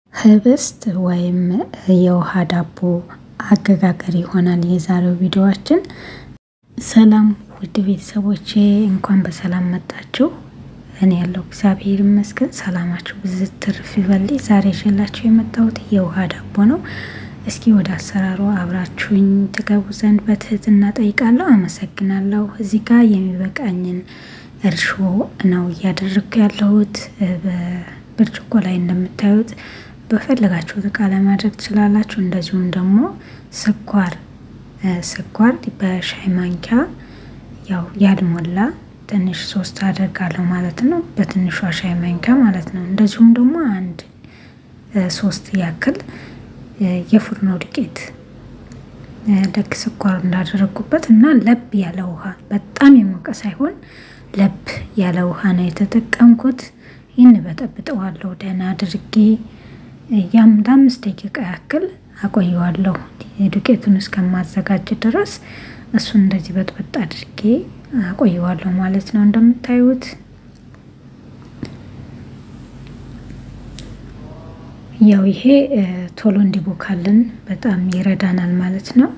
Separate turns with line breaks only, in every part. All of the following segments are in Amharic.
ህብስት ወይም የውሃ ዳቦ አገጋገር ይሆናል የዛሬው ቪዲዮአችን። ሰላም ውድ ቤተሰቦቼ እንኳን በሰላም መጣችሁ። እኔ ያለው እግዚአብሔር ይመስገን። ሰላማችሁ ብዝት ትርፍ ይበል። ዛሬ ይዤላችሁ የመጣሁት የውሃ ዳቦ ነው። እስኪ ወደ አሰራሩ አብራችሁኝ ትገቡ ዘንድ በትህትና ጠይቃለሁ። አመሰግናለሁ። እዚህ ጋር የሚበቃኝን እርሾ ነው እያደረግኩ ያለሁት። በብርጭቆ ላይ እንደምታዩት በፈለጋችሁት እቃ ለማድረግ ትችላላችሁ። እንደዚሁም ደግሞ ስኳር ስኳር በሻይ ማንኪያ ያው ያልሞላ ትንሽ ሶስት አደርጋለሁ ማለት ነው። በትንሿ ሻይ ማንኪያ ማለት ነው። እንደዚሁም ደግሞ አንድ ሶስት ያክል የፉርኖ ዱቄት ልክ ስኳር እንዳደረጉበት እና ለብ ያለ ውሃ በጣም የሞቀ ሳይሆን ለብ ያለ ውሃ ነው የተጠቀምኩት። ይህን በጠብጠዋለሁ ደህና አድርጌ ያም ለአምስት ደቂቃ ያክል አቆየዋለሁ ዱቄቱን እስከማዘጋጅ ድረስ እሱን እንደዚህ በጥበጥ አድርጌ አቆየዋለሁ ማለት ነው። እንደምታዩት ያው ይሄ ቶሎ እንዲቦካልን በጣም ይረዳናል ማለት ነው።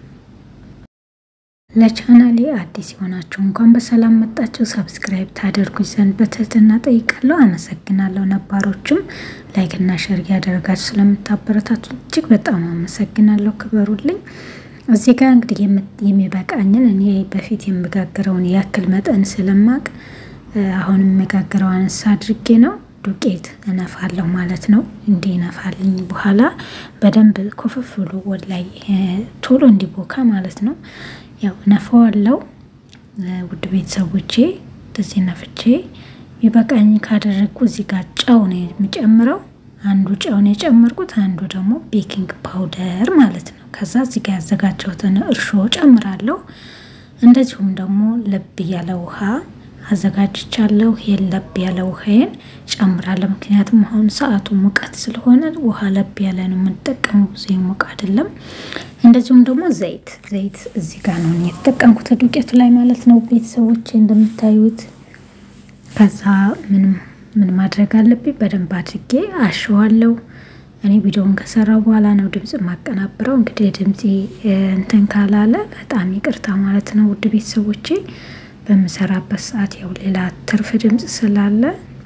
ለቻናሌ አዲስ የሆናችሁ እንኳን በሰላም መጣችሁ። ሰብስክራይብ ታደርጉኝ ዘንድ በትህትና ጠይቃለሁ። አመሰግናለሁ። ነባሮችም ላይክ እና ሸር እያደረጋችሁ ስለምታበረታቱ እጅግ በጣም አመሰግናለሁ። ክበሩልኝ። እዚህ ጋር እንግዲህ የሚበቃኝን እኔ በፊት የምጋግረውን ያክል መጠን ስለማቅ አሁን የምጋግረው አነሳ አድርጌ ነው ዱቄት እነፋለሁ ማለት ነው። እንዲህ እነፋልኝ በኋላ በደንብ ኮፈፍ ብሎ ወደ ላይ ቶሎ እንዲቦካ ማለት ነው። ያው ነፋዋለው። ውድ ቤተሰቦቼ እንደዚህ ነፍቼ የሚበቃኝ ካደረግኩ እዚህ ጋር ጨው ነው የሚጨምረው። አንዱ ጨው ነው የጨመርኩት፣ አንዱ ደግሞ ቤኪንግ ፓውደር ማለት ነው። ከዛ እዚህ ጋር ያዘጋጀሁትን እርሾ ጨምራለሁ። እንደዚሁም ደግሞ ለብ ያለ ውሃ አዘጋጅቻለሁ። ይሄን ለብ ያለ ውሃዬን ጨምራለሁ። ምክንያቱም አሁን ሰዓቱ ሙቀት ስለሆነ ውሃ ለብ ያለ ነው የምንጠቀመው፣ ብዙ ሙቅ አይደለም። እንደዚሁም ደግሞ ዘይት ዘይት እዚህ ጋር ነው የተጠቀምኩት ዱቄቱ ላይ ማለት ነው ቤተሰቦች እንደምታዩት። ከዛ ምንም ምን ማድረግ አለብኝ በደንብ አድርጌ አሸዋለሁ። እኔ ቪዲዮውን ከሰራው በኋላ ነው ድምፅ ማቀናብረው። እንግዲህ ድምፄ እንትን ካላለ በጣም ይቅርታ ማለት ነው ውድ ቤተሰቦቼ በምሰራበት ሰዓት ያው ሌላ ትርፍ ድምፅ ስላለ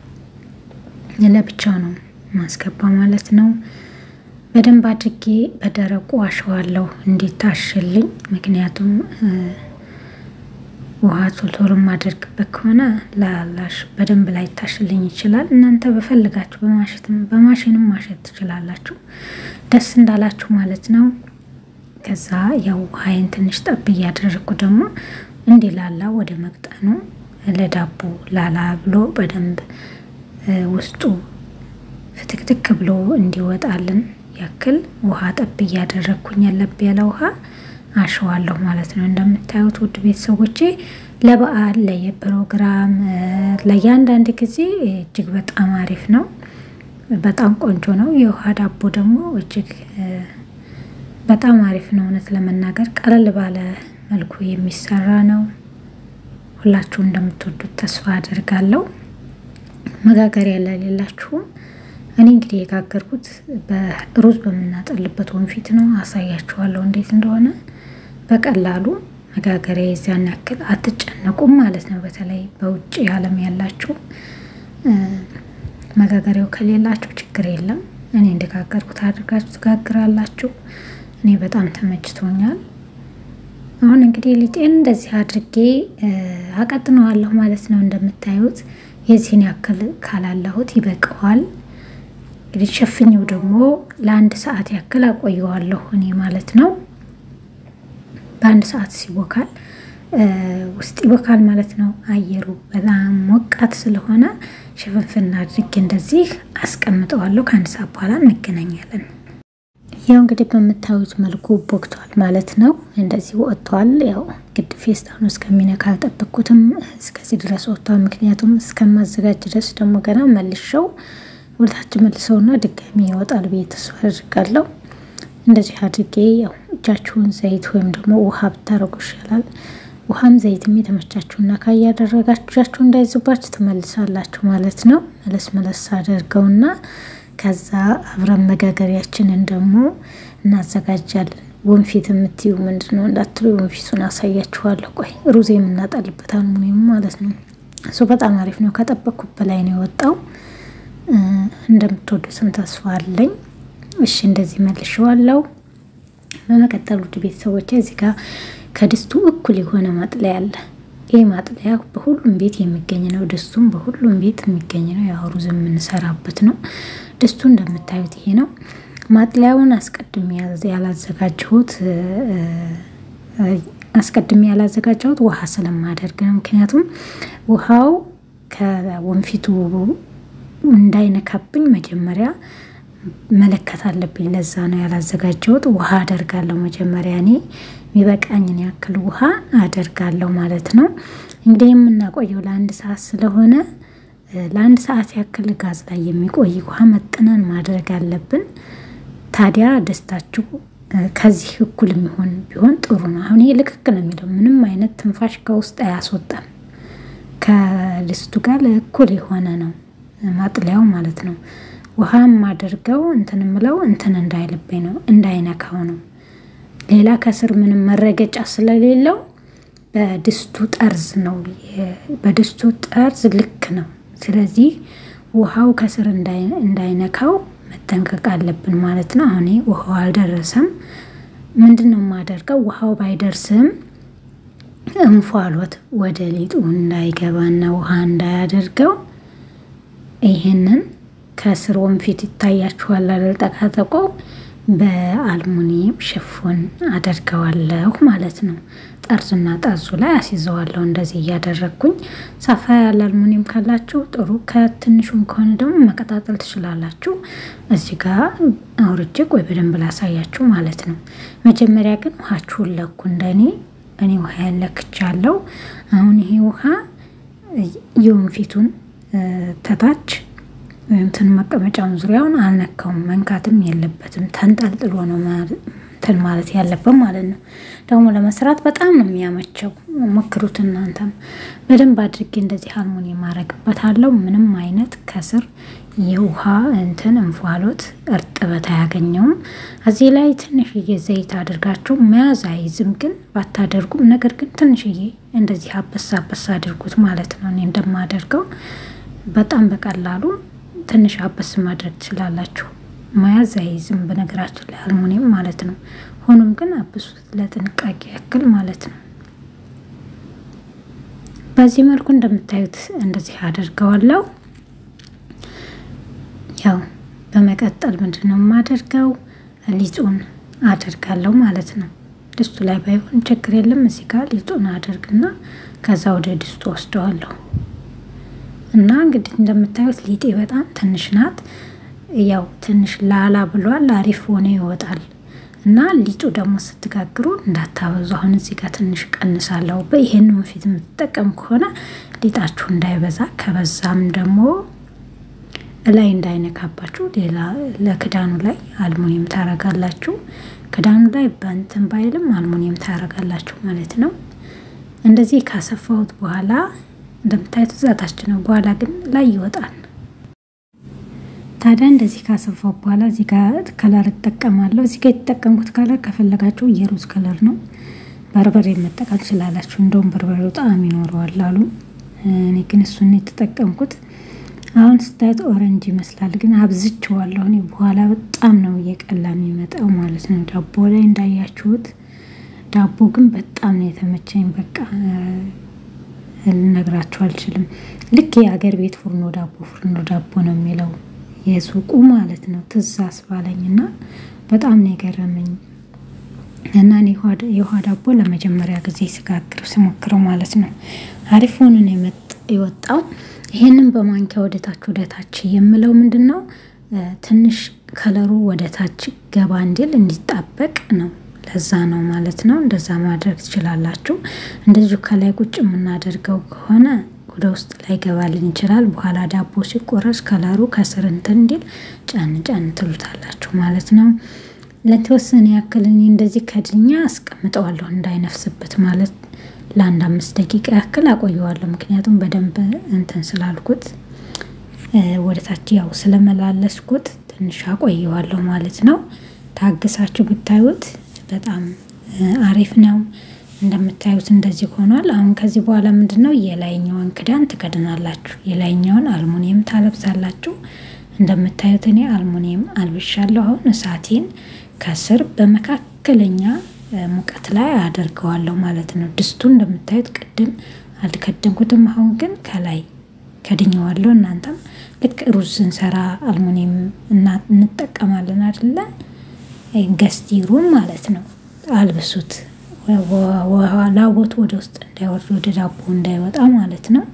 ለብቻው ነው ማስገባ ማለት ነው። በደንብ አድርጌ በደረቁ አሸዋለሁ እንዲታሽልኝ። ምክንያቱም ውሃ ቶልቶሎ ማደርግበት ከሆነ ላላሽ በደንብ ላይ ታሽልኝ ይችላል። እናንተ በፈልጋችሁ በማሽንም ማሸት ትችላላችሁ፣ ደስ እንዳላችሁ ማለት ነው። ከዛ ያው ውሃይን ትንሽ ጠብ እያደረግኩ ደግሞ እንዲላላ ወደ መቅጠኑ ለዳቦ ላላ ብሎ በደንብ ውስጡ ፍትክትክ ብሎ እንዲወጣልን ያክል ውሃ ጠብ እያደረግኩኝ ያለብ ያለ ውሃ አሸዋለሁ ማለት ነው። እንደምታዩት ውድ ቤተሰቦቼ ለበዓል ለየፕሮግራም ለእያንዳንድ ጊዜ እጅግ በጣም አሪፍ ነው። በጣም ቆንጆ ነው። የውሃ ዳቦ ደግሞ እጅግ በጣም አሪፍ ነው። እውነት ለመናገር ቀለል ባለ መልኩ የሚሰራ ነው። ሁላችሁ እንደምትወዱት ተስፋ አደርጋለሁ። መጋገሪያ ለሌላችሁም እኔ እንግዲህ የጋገርኩት በሩዝ በምናጠልበት ወንፊት ነው። አሳያችኋለሁ እንዴት እንደሆነ በቀላሉ መጋገሪያ የዚያን ያክል አትጨነቁም ማለት ነው። በተለይ በውጭ ዓለም ያላችሁ መጋገሪያው ከሌላችሁ ችግር የለም። እኔ እንደጋገርኩት አድርጋችሁ ትጋግራላችሁ። እኔ በጣም ተመችቶኛል። አሁን እንግዲህ ሊጤን እንደዚህ አድርጌ አቀጥነዋለሁ ማለት ነው። እንደምታዩት የዚህን ያክል ካላላሁት ይበቃዋል። እንግዲህ ሸፍኘው ደግሞ ለአንድ ሰዓት ያክል አቆየዋለሁ እኔ ማለት ነው። በአንድ ሰዓት ሲቦካል ውስጥ ይቦካል ማለት ነው። አየሩ በጣም ሞቃት ስለሆነ ሽፍንፍና አድርጌ እንደዚህ አስቀምጠዋለሁ። ከአንድ ሰዓት በኋላ እንገናኛለን። ያው እንግዲህ በምታዩት መልኩ ቦክቷል ማለት ነው። እንደዚህ ወጥቷል። ያው ግድ ፌስታኑ እስከሚነካ አልጠበቅኩትም። እስከዚህ ድረስ ወጥቷል። ምክንያቱም እስከማዘጋጅ ድረስ ደግሞ ገና መልሸው ወደታች መልሰውና ድጋሚ ይወጣል ብዬ ተስፋ አድርጋለሁ። እንደዚህ አድርጌ ያው እጃችሁን ዘይት ወይም ደግሞ ውሃ ብታረጉ ይሻላል። ውሃም ዘይትም የተመቻችሁና ካያደረጋችሁ እጃችሁ እንዳይዝባችሁ ትመልሳላችሁ ማለት ነው። መለስ መለስ አድርገውና ከዛ አብረን መጋገሪያችንን ደግሞ እናዘጋጃለን። ወንፊት የምትዩ ምንድን ነው እንዳትሉ ወንፊቱን አሳያችኋለሁ። ቆይ ሩዝ የምናጠልበት አልሙኒየም ማለት ነው። እሱ በጣም አሪፍ ነው። ከጠበቅኩት በላይ ነው የወጣው። እንደምትወዱትም ተስፋ አለኝ። እሺ እንደዚህ መልሼዋለሁ። በመቀጠል ውድ ቤተሰቦች እዚህ ጋር ከድስቱ እኩል የሆነ ማጥለያ አለ። ይህ ማጥለያ በሁሉም ቤት የሚገኝ ነው። ድስቱም በሁሉም ቤት የሚገኝ ነው። ያው ሩዝ የምንሰራበት ነው። ድስቱ እንደምታዩት ይሄ ነው። ማጥለያውን አስቀድሜ ያላዘጋጀሁት አስቀድሜ ያላዘጋጀሁት ውሃ ስለማደርግ ነው። ምክንያቱም ውሃው ከወንፊቱ እንዳይነካብኝ መጀመሪያ መለከት አለብኝ። ለዛ ነው ያላዘጋጀሁት። ውሃ አደርጋለሁ መጀመሪያ እኔ የሚበቃኝን ያክል ውሃ አደርጋለሁ ማለት ነው። እንግዲህ የምናቆየው ለአንድ ሰዓት ስለሆነ ለአንድ ሰዓት ያክል ጋዝ ላይ የሚቆይ ውሃ መጥነን ማድረግ አለብን። ታዲያ ደስታችሁ ከዚህ እኩል የሚሆን ቢሆን ጥሩ ነው። አሁን ይሄ ልክክ ነው የሚለው ምንም አይነት ትንፋሽ ከውስጥ አያስወጣም። ከድስቱ ጋር እኩል የሆነ ነው ማጥለያው ማለት ነው። ውሃ የማደርገው እንትን ምለው እንትን እንዳይልብኝ ነው እንዳይነካው ነው። ሌላ ከስር ምንም መረገጫ ስለሌለው በድስቱ ጠርዝ ነው በድስቱ ጠርዝ ልክ ነው። ስለዚህ ውሃው ከስር እንዳይነካው መጠንቀቅ አለብን ማለት ነው። አሁን ውሃው አልደረሰም። ምንድን ነው የማደርገው? ውሃው ባይደርስም እንፏሎት ወደ ሊጡ እንዳይገባና ውሃ እንዳያደርገው ይህንን ከስር ወንፊት ይታያችኋል አልጠቃጠቆ በአልሙኒየም ሽፎን አደርገዋለሁ ማለት ነው። ጠርዙና ጠርዙ ላይ አስይዘዋለሁ እንደዚህ እያደረግኩኝ። ሰፋ ያለ አልሙኒየም ካላችሁ ጥሩ፣ ከትንሹም ከሆነ ደግሞ መቀጣጠል ትችላላችሁ። እዚህ ጋር አውርጄ ቆይ በደንብ ላሳያችሁ ማለት ነው። መጀመሪያ ግን ውሃችሁን ለኩ። እንደኔ እኔ ውሃ ያለክቻለሁ። አሁን ይሄ ውሃ የወንፊቱን ተታች እንትን መቀመጫውን ዙሪያውን አልነካውም። መንካትም የለበትም ተንጠልጥሎ ነው እንትን ማለት ያለበት ማለት ነው። ደግሞ ለመስራት በጣም ነው የሚያመቸው። ሞክሩት እናንተም። በደንብ አድርጌ እንደዚህ አልሙኒየም አረግበታለሁ። ምንም አይነት ከስር የውሃ እንትን እንፏሎት እርጥበት አያገኘውም። እዚህ ላይ ትንሽዬ ዘይት አድርጋችሁ መያዝ አይዝም፣ ግን ባታደርጉም፣ ነገር ግን ትንሽዬ እንደዚህ አበሳ አበሳ አድርጉት ማለት ነው። እኔ እንደማደርገው በጣም በቀላሉ ትንሽ አበስ ማድረግ ትችላላችሁ። መያዝ አይዝም በነገራችን ላይ አልሙኒየም ማለት ነው። ሆኖም ግን አብሱት ለጥንቃቄ ያክል ማለት ነው። በዚህ መልኩ እንደምታዩት እንደዚህ አደርገዋለሁ። ያው በመቀጠል ምንድን ነው የማደርገው ሊጡን አደርጋለሁ ማለት ነው። ድስቱ ላይ ባይሆን ችግር የለም። እዚህ ጋር ሊጡን አደርግና ከዛ ወደ ድስቱ ወስደዋለሁ። እና እንግዲህ እንደምታዩት ሊጤ በጣም ትንሽ ናት። ያው ትንሽ ላላ ብሏል። አሪፍ ሆነ ይወጣል። እና ሊጡ ደግሞ ስትጋግሩ እንዳታበዙ። አሁን እዚህ ጋር ትንሽ ቀንሳለሁ። ይሄን ወንፊት የምትጠቀም ከሆነ ሊጣችሁ እንዳይበዛ፣ ከበዛም ደግሞ ላይ እንዳይነካባችሁ ሌላ ለክዳኑ ላይ አልሙኒየም ታረጋላችሁ። ክዳኑ ላይ በንትን ባይልም አልሙኒየም ታረጋላችሁ ማለት ነው። እንደዚህ ካሰፋሁት በኋላ እንደምታዩት እዛታች ነው። በኋላ ግን ላይ ይወጣል። ታዲያ እንደዚህ ካሰፋው በኋላ እዚህ ጋር ከለር እጠቀማለሁ። እዚህ ጋር የተጠቀምኩት ከለር ከፈለጋችሁ የሩዝ ከለር ነው። በርበሬ መጠቀም ትችላላችሁ። እንደውም በርበሬው ጣዕም ይኖረዋል አሉ። እኔ ግን እሱን የተጠቀምኩት። አሁን ስታዩት ኦረንጅ ይመስላል፣ ግን አብዝቼዋለሁ እኔ። በኋላ በጣም ነው እየቀላ የሚመጣው ማለት ነው። ዳቦ ላይ እንዳያችሁት ዳቦ ግን በጣም ነው የተመቸኝ። በቃ ልነግራችሁ አልችልም። ልክ የአገር ቤት ፉርኖ ዳቦ ፉርኖ ዳቦ ነው የሚለው የሱቁ ማለት ነው። ትዝ አስባለኝ እና በጣም ነው የገረመኝ። እና የውሃ ዳቦ ለመጀመሪያ ጊዜ ስጋግር ስሞክረው ማለት ነው አሪፍ ሆኖ ነው የወጣው። ይሄንን በማንኪያ ወደታች ወደታች የምለው ምንድን ነው ትንሽ ከለሩ ወደታች ገባ እንዲል እንዲጣበቅ ነው። ለዛ ነው ማለት ነው። እንደዛ ማድረግ ትችላላችሁ። እንደዚሁ ከላይ ቁጭ የምናደርገው ከሆነ ወደ ውስጥ ላይ ገባልን ይችላል። በኋላ ዳቦ ሲቆረስ ከለሩ ከስር እንትን እንዲል ጫን ጫን ትሉታላችሁ ማለት ነው። ለተወሰነ ያክል እኔ እንደዚህ ከድኛ አስቀምጠዋለሁ እንዳይነፍስበት ማለት ለአንድ አምስት ደቂቃ ያክል አቆየዋለሁ። ምክንያቱም በደንብ እንትን ስላልኩት ወደ ታች ያው ስለመላለስኩት ትንሽ አቆየዋለሁ ማለት ነው። ታግሳችሁ ብታዩት በጣም አሪፍ ነው። እንደምታዩት እንደዚህ ሆኗል። አሁን ከዚህ በኋላ ምንድን ነው የላይኛውን ክዳን ትከድናላችሁ። የላይኛውን አልሙኒየም ታለብሳላችሁ። እንደምታዩት እኔ አልሙኒየም አልብሻለሁ። አሁን እሳቴን ከስር በመካከለኛ ሙቀት ላይ አደርገዋለሁ ማለት ነው። ድስቱ እንደምታዩት ቅድም አልከደንኩትም። አሁን ግን ከላይ ከድኘዋለሁ። እናንተም ልክ ሩዝ ስንሰራ አልሙኒየም እንጠቀማለን አይደለ? ገስቲሩን ማለት ነው። አልብሱት ላቦቱ ወደ ውስጥ እንዳይወርድ ወደ ዳቦ እንዳይወጣ ማለት ነው።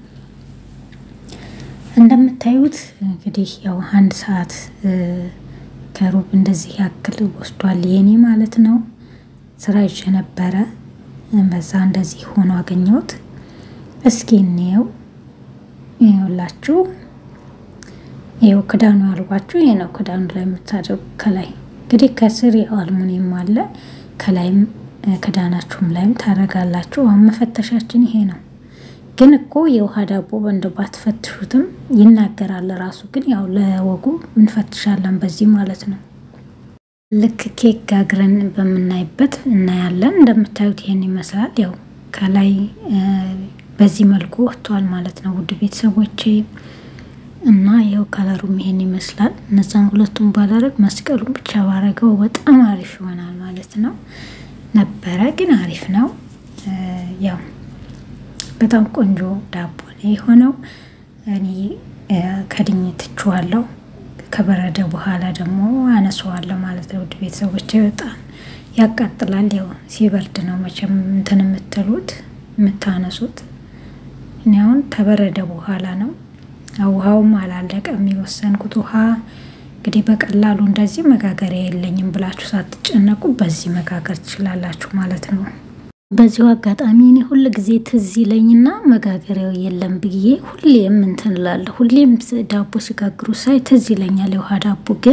እንደምታዩት እንግዲህ ያው አንድ ሰዓት ከሩብ እንደዚህ ያክል ወስዷል የኔ ማለት ነው። ስራ ይዤ ነበረ በዛ እንደዚህ ሆኖ አገኘሁት። እስኪ እንየው። ይኸውላችሁ ይኸው ክዳኑ ያልኳችሁ ይሄ ነው። ክዳኑ ላይ የምታደርጉ ከላይ እንግዲህ ከስር አልሙኒየም አለ ከላይም ክዳናችሁም ላይም ታደርጋላችሁ። አሁን መፈተሻችን ይሄ ነው። ግን እኮ የውሃ ዳቦ በእንደ ባትፈትሹትም ይናገራል ራሱ። ግን ያው ለወጉ እንፈትሻለን በዚህ ማለት ነው። ልክ ኬክ ጋግረን በምናይበት እናያለን። እንደምታዩት ይሄን ይመስላል። ያው ከላይ በዚህ መልኩ ወጥቷል ማለት ነው ውድ ቤተሰቦቼ እና ይኸው ከለሩም ይሄን ይመስላል። እነዛን ሁለቱም ባላረግ መስቀሉን ብቻ ባረገው በጣም አሪፍ ይሆናል ማለት ነው። ነበረ ግን አሪፍ ነው። ያው በጣም ቆንጆ ዳቦ ነው የሆነው። እኔ ከድኝ ትችዋለሁ። ከበረደ በኋላ ደግሞ አነሰዋለሁ ማለት ነው። ውድ ቤተሰቦች በጣም ያቃጥላል። ያው ሲበርድ ነው መቼም እንትን የምትሉት የምታነሱት። እኔ አሁን ከበረደ በኋላ ነው። ውሃውም አላለቀም የወሰንኩት ውሃ እንግዲህ በቀላሉ እንደዚህ መጋገሪያ የለኝም ብላችሁ ሳትጨነቁ በዚህ መጋገር ትችላላችሁ ማለት ነው። በዚሁ አጋጣሚ እኔ ሁል ጊዜ ትዝ ይለኝና መጋገሪያው የለም ብዬ ሁሌም እንትን እላለሁ። ሁሌም ዳቦ ሲጋግሩ ሳይ ትዝ ይለኛል የውሃ ዳቦ፣ ግን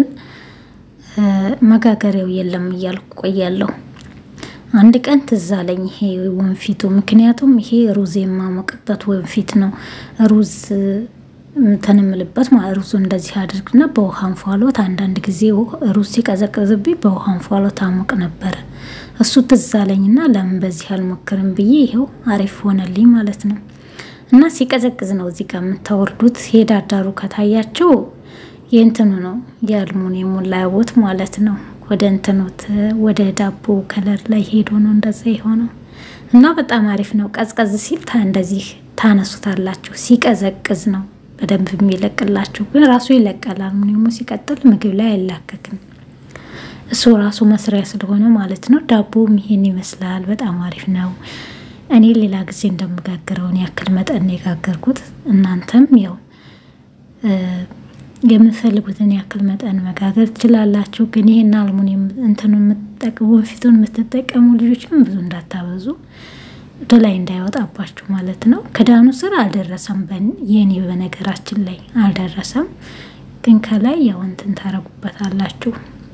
መጋገሪያው የለም እያልኩ ቆያለሁ። አንድ ቀን ትዝ አለኝ ይሄ ወንፊቱ። ምክንያቱም ይሄ ሩዝ የማሞቅበት ወንፊት ነው ሩዝ እንትን እምልበት ሩዙ እንደዚህ አድርግና በውሃ እንፏሎት አንዳንድ ጊዜ ሩዝ ሲቀዘቅዝብኝ በውሃ እንፏሎት አሞቅ ነበረ። እሱ ትዝ አለኝና ለምን በዚህ አልሞክርም ብዬ ይኸው አሪፍ ሆነልኝ ማለት ነው። እና ሲቀዘቅዝ ነው እዚህ ጋር የምታወርዱት። ሄዳዳሩ ከታያቸው የእንትኑ ነው የአልሙኒየሙ ላይቦት ማለት ነው። ወደ እንትኑት ወደ ዳቦ ከለር ላይ ሄዶ ነው እንደዛ የሆነው እና በጣም አሪፍ ነው። ቀዝቀዝ ሲል እንደዚህ ታነሱታላችሁ። ሲቀዘቅዝ ነው በደንብ የሚለቅላችሁ ግን ራሱ ይለቃል። አልሙኒየሙ ሲቀጥል ምግብ ላይ አይላከክም። እሱ ራሱ መስሪያ ስለሆነ ማለት ነው። ዳቦም ይሄን ይመስላል። በጣም አሪፍ ነው። እኔ ሌላ ጊዜ እንደምጋግረውን ያክል መጠን የጋገርኩት እናንተም ያው የምትፈልጉትን ያክል መጠን መጋገር ትችላላችሁ። ግን ይሄን አልሙኒየም እንትኑ የምትጠቀሙ ወንፊቱን የምትጠቀሙ ልጆች ግን ብዙ እንዳታበዙ ወደ ላይ እንዳይወጣባችሁ ማለት ነው። ክዳኑ ስር አልደረሰም። የኔ በነገራችን ላይ አልደረሰም፣ ግን ከላይ ያው እንትን ታረጉበታላችሁ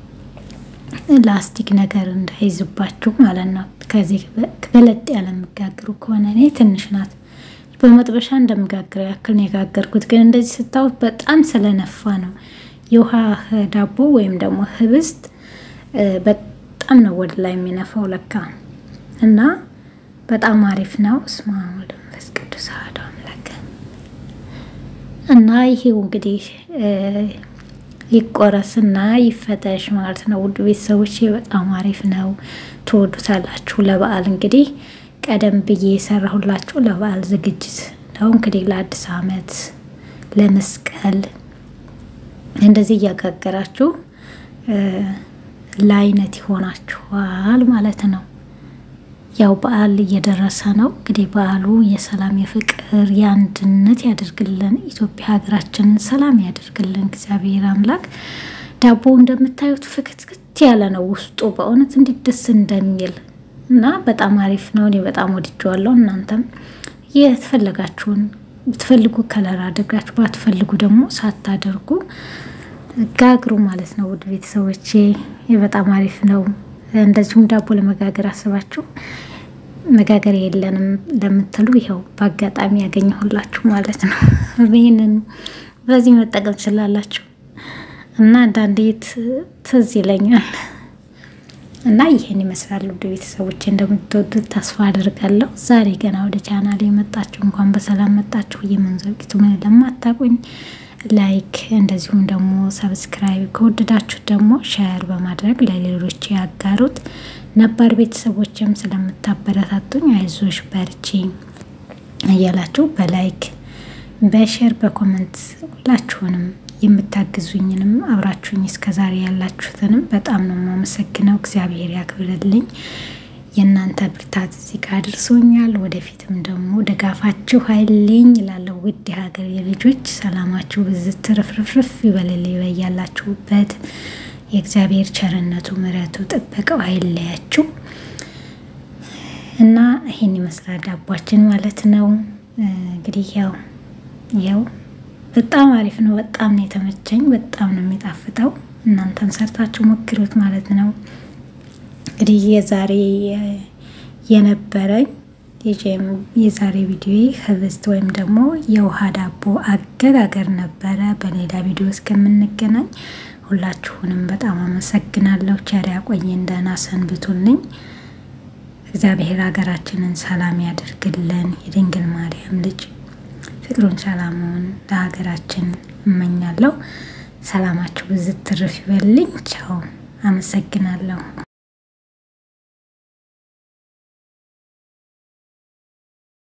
ላስቲክ ነገር እንዳይዝባችሁ ማለት ነው። ከዚህ በለጥ ያለ የምጋግሩ ከሆነ እኔ ትንሽ ናት በመጥበሻ እንደምጋግረው ያክል ነው የጋገርኩት። ግን እንደዚህ ስታዩት በጣም ስለነፋ ነው የውሃ ዳቦ ወይም ደግሞ ህብስት በጣም ነው ወደ ላይ የሚነፋው ለካ እና በጣም አሪፍ ነው። እስማ ወደ መንፈስ ቅዱስ አሐዱ አምላክ እና ይሄው እንግዲህ ይቆረስና ይፈተሽ ማለት ነው። ውድ ቤተሰቦች በጣም አሪፍ ነው፣ ትወዱታላችሁ። ለበዓል እንግዲህ ቀደም ብዬ የሰራሁላችሁ ለበዓል ዝግጅት ነው። እንግዲህ ለአዲስ ዓመት ለመስቀል እንደዚህ እያጋገራችሁ ለአይነት ይሆናችኋል ማለት ነው። ያው በዓል እየደረሰ ነው። እንግዲህ በዓሉ የሰላም የፍቅር የአንድነት ያደርግልን። ኢትዮጵያ ሀገራችንን ሰላም ያደርግልን እግዚአብሔር አምላክ። ዳቦ እንደምታዩት ፍክትክት ያለ ነው ውስጡ በእውነት እንዴት ደስ እንደሚል እና በጣም አሪፍ ነው። እኔ በጣም ወድጀዋለሁ። እናንተም የተፈለጋችሁን ብትፈልጉ ከለር አድርጋችሁ ባትፈልጉ ደግሞ ሳታደርጉ ጋግሩ ማለት ነው። ውድ ቤተሰቦቼ በጣም አሪፍ ነው። እንደዚሁም ዳቦ ለመጋገር አስባችሁ መጋገር የለንም ለምትሉ ይኸው በአጋጣሚ ያገኘሁላችሁ ማለት ነው። ይህንን በዚህ መጠቀም ትችላላችሁ እና አንዳንዴ ትዝ ይለኛል እና ይህን ይመስላል። ውድ ቤተሰቦች እንደምትወዱት ተስፋ አድርጋለሁ። ዛሬ ገና ወደ ቻናል የመጣችሁ እንኳን በሰላም መጣችሁ። የመንዘርቂቱ ምን ለማታቁኝ ላይክ እንደዚሁም ደግሞ ሰብስክራይብ ከወደዳችሁ ደግሞ ሸር በማድረግ ለሌሎች ያጋሩት። ነባር ቤተሰቦችም ስለምታበረታቱኝ አይዞሽ በርቺ እያላችሁ በላይክ በሸር በኮመንት ሁላችሁንም የምታግዙኝንም አብራችሁኝ እስከዛሬ ያላችሁትንም በጣም ነው የማመሰግነው። እግዚአብሔር ያክብርልኝ። የእናንተ ብርታት እዚህ ጋር አድርሶኛል። ወደፊትም ደግሞ ድጋፋችሁ ኃይልኝ እላለሁ። ውድ የሀገር ልጆች ሰላማችሁ ብዝት ትርፍርፍርፍ ይበልልኝ በያላችሁበት። የእግዚአብሔር ቸርነቱ ምሕረቱ ጥበቃው አይለያችሁ እና ይህን ይመስላል ዳቧችን ማለት ነው። እንግዲህ ያው ያው በጣም አሪፍ ነው። በጣም ነው የተመቸኝ። በጣም ነው የሚጣፍጠው። እናንተም ሰርታችሁ ሞክሩት ማለት ነው። እንግዲህ የዛሬ የነበረኝ የዛሬ ቪዲዮ ህብስት ወይም ደግሞ የውሃ ዳቦ አገጋገር ነበረ። በሌላ ቪዲዮ እስከምንገናኝ ሁላችሁንም በጣም አመሰግናለሁ። ቸር ያቆየን። ደህና ሰንብቱልኝ። እግዚአብሔር ሀገራችንን ሰላም ያደርግልን። የድንግል ማርያም ልጅ ፍቅሩን ሰላሙን ለሀገራችን እመኛለሁ። ሰላማችሁ ብዝት ትርፍ ይበልኝ። ቻው። አመሰግናለሁ።